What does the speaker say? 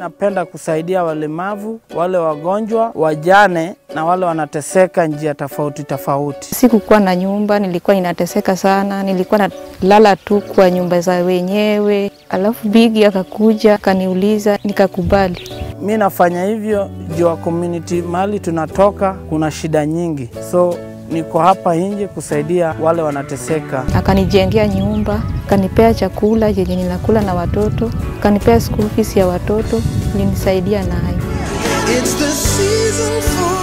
napenda kusaidia walemavu, wale wagonjwa, wajane na wale wanateseka njia tofauti tofauti. Sikukuwa na nyumba, nilikuwa ninateseka sana, nilikuwa nalala tu kwa nyumba za wenyewe. Alafu Bigi akakuja akaniuliza, nikakubali. Mi nafanya hivyo juu ya community mahali tunatoka kuna shida nyingi, so niko hapa nje kusaidia wale wanateseka. Akanijengea nyumba, akanipea chakula yenye ninakula na watoto, akanipea school fees ya watoto, ilinisaidia nayo. It's the season for